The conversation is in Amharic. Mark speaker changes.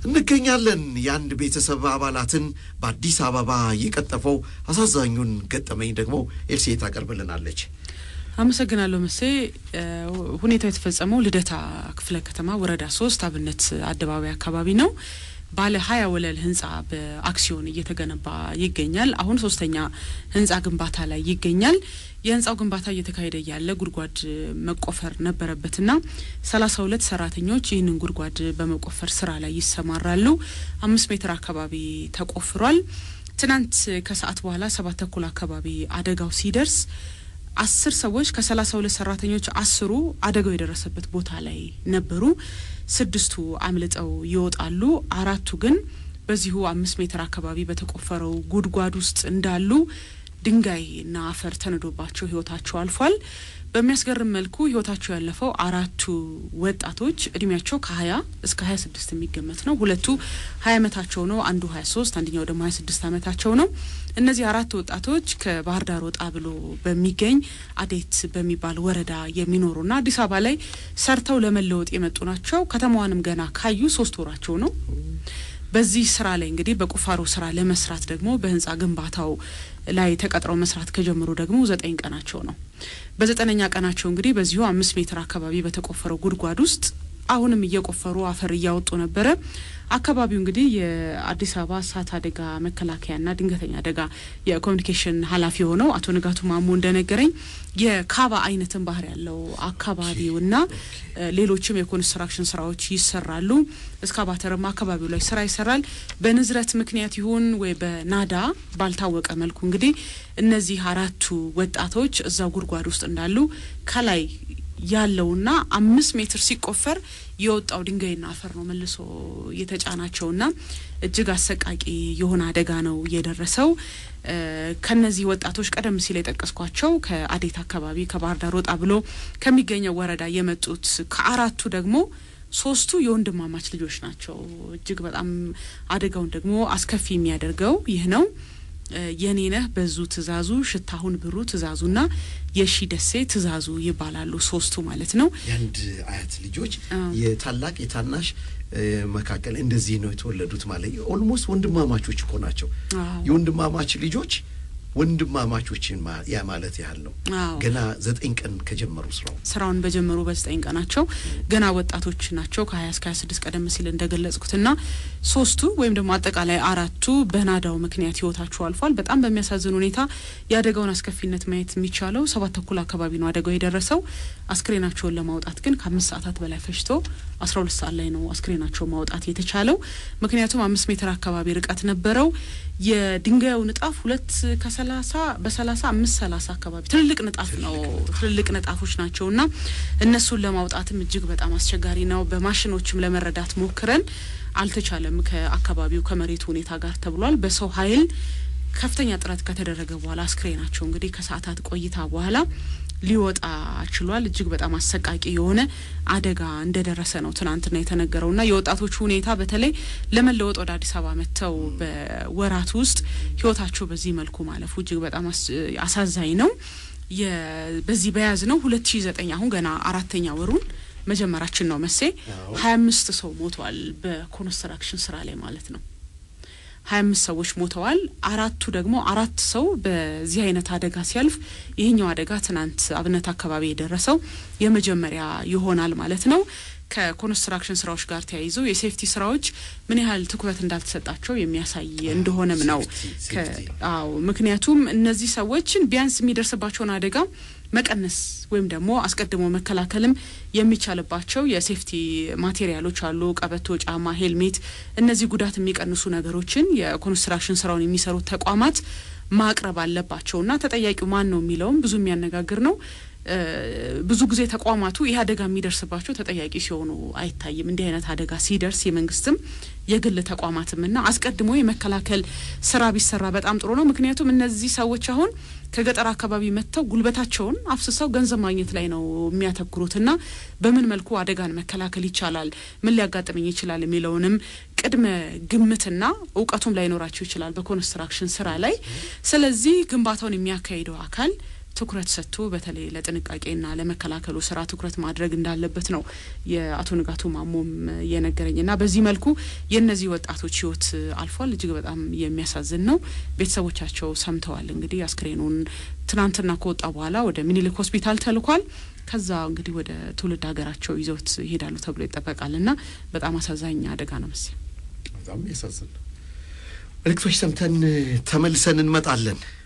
Speaker 1: እንገኛለን። የአንድ ቤተሰብ አባላትን በአዲስ አበባ የቀጠፈው አሳዛኙን ገጠመኝ ደግሞ ኤልሴ ታቀርብልናለች።
Speaker 2: አመሰግናለሁ መሴ። ሁኔታው የተፈጸመው ልደታ ክፍለ ከተማ ወረዳ ሶስት አብነት አደባባይ አካባቢ ነው። ባለ ሀያ ወለል ህንጻ በአክሲዮን እየተገነባ ይገኛል። አሁን ሶስተኛ ህንጻ ግንባታ ላይ ይገኛል። የህንጻው ግንባታ እየተካሄደ ያለ ጉድጓድ መቆፈር ነበረበትና ሰላሳ ሁለት ሰራተኞች ይህንን ጉድጓድ በመቆፈር ስራ ላይ ይሰማራሉ። አምስት ሜትር አካባቢ ተቆፍሯል። ትናንት ከሰዓት በኋላ ሰባት ተኩል አካባቢ አደጋው ሲደርስ አስር ሰዎች ከሰላሳ ሁለት ሰራተኞች አስሩ አደጋው የደረሰበት ቦታ ላይ ነበሩ። ስድስቱ አምልጠው ይወጣሉ። አራቱ ግን በዚሁ አምስት ሜትር አካባቢ በተቆፈረው ጉድጓድ ውስጥ እንዳሉ ድንጋይና አፈር ተንዶባቸው ህይወታቸው አልፏል። በሚያስገርም መልኩ ህይወታቸው ያለፈው አራቱ ወጣቶች እድሜያቸው ከሀያ እስከ ሀያ ስድስት የሚገመት ነው። ሁለቱ ሀያ አመታቸው ነው። አንዱ ሀያ ሶስት አንደኛው ደግሞ ሀያ ስድስት አመታቸው ነው። እነዚህ አራት ወጣቶች ከባህር ዳር ወጣ ብሎ በሚገኝ አዴት በሚባል ወረዳ የሚኖሩና አዲስ አበባ ላይ ሰርተው ለመለወጥ የመጡ ናቸው። ከተማዋንም ገና ካዩ ሶስት ወራቸው ነው። በዚህ ስራ ላይ እንግዲህ በቁፋሮ ስራ ለመስራት ደግሞ በህንጻ ግንባታው ላይ ተቀጥረው መስራት ከጀመሩ ደግሞ ዘጠኝ ቀናቸው ነው። በዘጠነኛ ቀናቸው እንግዲህ በዚሁ አምስት ሜትር አካባቢ በተቆፈረው ጉድጓድ ውስጥ አሁንም እየቆፈሩ አፈር እያወጡ ነበረ። አካባቢው እንግዲህ የአዲስ አበባ እሳት አደጋ መከላከያና ድንገተኛ አደጋ የኮሚኒኬሽን ኃላፊ የሆነው አቶ ንጋቱ ማሞ እንደነገረኝ የካባ አይነትን ባህር ያለው አካባቢውና ሌሎችም የኮንስትራክሽን ስራዎች ይሰራሉ። እስካቫተርም አካባቢው ላይ ስራ ይሰራል። በንዝረት ምክንያት ይሁን ወይ በናዳ ባልታወቀ መልኩ እንግዲህ እነዚህ አራቱ ወጣቶች እዛው ጉድጓድ ውስጥ እንዳሉ ከላይ ያለውና አምስት ሜትር ሲቆፈር የወጣው ድንጋይና አፈር ነው መልሶ የተጫናቸውና እጅግ አሰቃቂ የሆነ አደጋ ነው የደረሰው። ከነዚህ ወጣቶች ቀደም ሲል የጠቀስኳቸው ከአዴት አካባቢ ከባህር ዳር ወጣ ብሎ ከሚገኘው ወረዳ የመጡት ከአራቱ ደግሞ ሶስቱ የወንድማማች ልጆች ናቸው። እጅግ በጣም አደጋውን ደግሞ አስከፊ የሚያደርገው ይህ ነው። የኔነህ በዙ ትእዛዙ፣ ሽታሁን ብሩ ትእዛዙና የሺ ደሴ ትእዛዙ ይባላሉ። ሶስቱ ማለት ነው።
Speaker 1: የአንድ አያት ልጆች የታላቅ የታናሽ መካከል እንደዚህ ነው የተወለዱት ማለት ኦልሞስት ወንድማማቾች እኮ ናቸው። የወንድማማች ልጆች ወንድማማቾችን ያ ማለት ያህል ነው። ገና ዘጠኝ ቀን ከጀመሩ ስራው
Speaker 2: ስራውን በጀመሩ በዘጠኝ ቀናቸው ገና ወጣቶች ናቸው ከሀያ እስከ ሀያ ስድስት ቀደም ሲል እንደገለጽኩትና ሶስቱ ወይም ደግሞ አጠቃላይ አራቱ በናዳው ምክንያት ህይወታቸው አልፏል። በጣም በሚያሳዝን ሁኔታ የአደጋውን አስከፊነት ማየት የሚቻለው ሰባት ተኩል አካባቢ ነው አደጋው የደረሰው። አስክሬናቸውን ለማውጣት ግን ከአምስት ሰዓታት በላይ ፈጅቶ አስራ ሁለት ሰዓት ላይ ነው አስክሬናቸው ማውጣት የተቻለው። ምክንያቱም አምስት ሜትር አካባቢ ርቀት ነበረው። የድንጋዩ ንጣፍ ሁለት ከሰላሳ በሰላሳ አምስት ሰላሳ አካባቢ ትልልቅ ንጣፍ ነው ትልልቅ ንጣፎች ናቸው እና እነሱን ለማውጣትም እጅግ በጣም አስቸጋሪ ነው። በማሽኖችም ለመረዳት ሞክረን አልተቻለም። ከአካባቢው ከመሬቱ ሁኔታ ጋር ተብሏል። በሰው ኃይል ከፍተኛ ጥረት ከተደረገ በኋላ አስክሬናቸው እንግዲህ ከሰዓታት ቆይታ በኋላ ሊወጣ ችሏል። እጅግ በጣም አሰቃቂ የሆነ አደጋ እንደደረሰ ነው ትናንትና የተነገረውና የወጣቶቹ ሁኔታ በተለይ ለመለወጥ ወደ አዲስ አበባ መጥተው በወራት ውስጥ ህይወታቸው በዚህ መልኩ ማለፉ እጅግ በጣም አሳዛኝ ነው። በዚህ በያዝ ነው ሁለት ሺ ዘጠኝ አሁን ገና አራተኛ ወሩን መጀመራችን ነው መሴ ሀያ አምስት ሰው ሞቷል በኮንስትራክሽን ስራ ላይ ማለት ነው። ሀያ አምስት ሰዎች ሞተዋል። አራቱ ደግሞ አራት ሰው በዚህ አይነት አደጋ ሲያልፍ ይህኛው አደጋ ትናንት አብነት አካባቢ የደረሰው የመጀመሪያ ይሆናል ማለት ነው። ከኮንስትራክሽን ስራዎች ጋር ተያይዞ የሴፍቲ ስራዎች ምን ያህል ትኩረት እንዳልተሰጣቸው የሚያሳይ እንደሆነም ነው። አዎ ምክንያቱም እነዚህ ሰዎችን ቢያንስ የሚደርስባቸውን አደጋ መቀነስ ወይም ደግሞ አስቀድሞ መከላከልም የሚቻልባቸው የሴፍቲ ማቴሪያሎች አሉ። ቀበቶ፣ ጫማ፣ ሄልሜት፣ እነዚህ ጉዳት የሚቀንሱ ነገሮችን የኮንስትራክሽን ስራውን የሚሰሩት ተቋማት ማቅረብ አለባቸውና ተጠያቂው ማን ነው የሚለውም ብዙ የሚያነጋግር ነው። ብዙ ጊዜ ተቋማቱ ይህ አደጋ የሚደርስባቸው ተጠያቂ ሲሆኑ አይታይም። እንዲህ አይነት አደጋ ሲደርስ የመንግስትም የግል ተቋማትምና አስቀድሞ የመከላከል ስራ ቢሰራ በጣም ጥሩ ነው። ምክንያቱም እነዚህ ሰዎች አሁን ከገጠር አካባቢ መጥተው ጉልበታቸውን አፍስሰው ገንዘብ ማግኘት ላይ ነው የሚያተኩሩትና በምን መልኩ አደጋን መከላከል ይቻላል፣ ምን ሊያጋጥመኝ ይችላል የሚለውንም ቅድመ ግምትና እውቀቱም ላይኖራቸው ይችላል በኮንስትራክሽን ስራ ላይ። ስለዚህ ግንባታውን የሚያካሂደው አካል ትኩረት ሰጥቶ በተለይ ለጥንቃቄና ለመከላከሉ ስራ ትኩረት ማድረግ እንዳለበት ነው የአቶ ንጋቱ ማሞም የነገረኝ እና በዚህ መልኩ የእነዚህ ወጣቶች ህይወት አልፏል። እጅግ በጣም የሚያሳዝን ነው። ቤተሰቦቻቸው ሰምተዋል። እንግዲህ አስክሬኑን ትናንትና ከወጣ በኋላ ወደ ሚኒሊክ ሆስፒታል ተልኳል። ከዛ እንግዲህ ወደ ትውልድ ሀገራቸው ይዘውት ይሄዳሉ ተብሎ ይጠበቃል እና በጣም አሳዛኝ አደጋ ነው መሰለኝ።
Speaker 1: በጣም ያሳዝን። መልእክቶች ሰምተን ተመልሰን እንመጣለን።